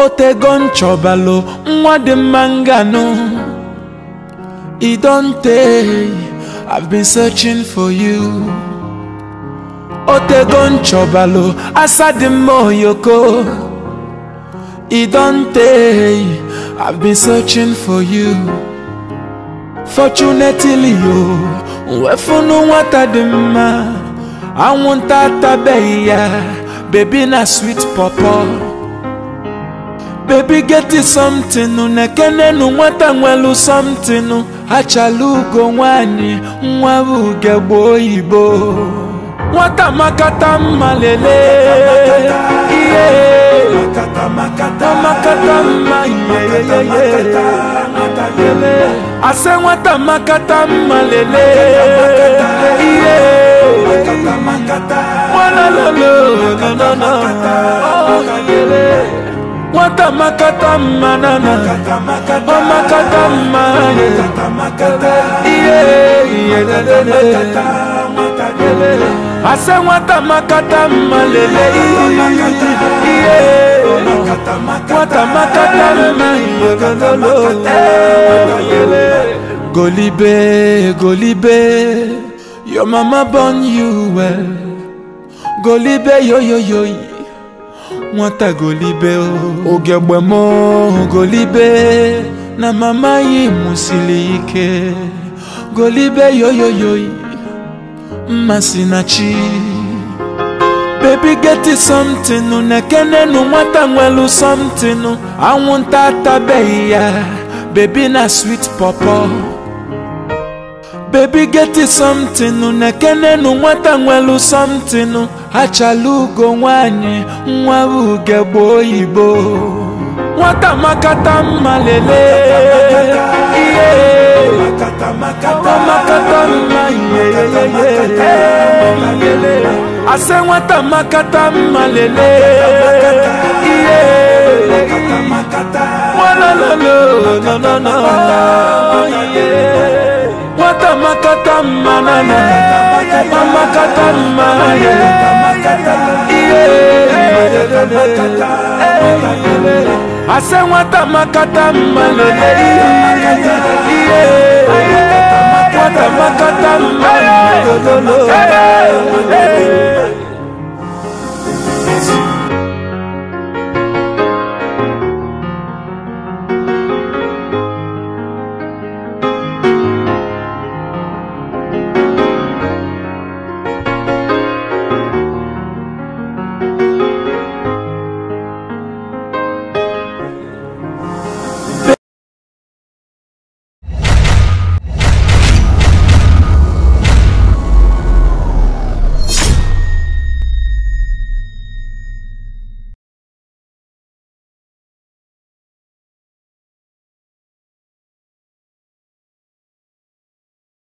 otego nchọbalụ nwa dị mma nganụ e don tey i've been searching for you otego nchọbalụ asa dị mma oyoko e don tey i've been searching for you fortunately yo nwefunu nwata dị mma anwụnta atabeghị ya baby na sweet pọpọ baby get it something nekenenu nwata nwelu something achala ugo nwanyị nwa bụ ugegbe oyibo nwata makata mma lele ihe makata mma yeyeyeye ase nwata makata mma lele ihe nwalalolo no no no nwata makata mma nana ọ makata mma ihe ihe ase nwata makata mma lele ihe nwata makata mma golibe golibe your mama born you well golibe yoyoyoyi nwata golibe o ogegbe m golibe na mama yi mụsiri ike golibe yoyoyoyi mmasị na chi baby get it something nekenenu nwata nwelu something anwụnta atabeghị ya baby na sweet pọpọ baby get it something nekenenu nwata nwelu something achala ugo nwanyị nwa bụ ugegbe oyibo nwata makata mma lele ihe makata mma yeyeyeye ase nwata makata mma lele ihe nwalalolo no no no nwata makata mma nana makata mma ihe ase nwata makata mma lele ihe nwata makata mma lele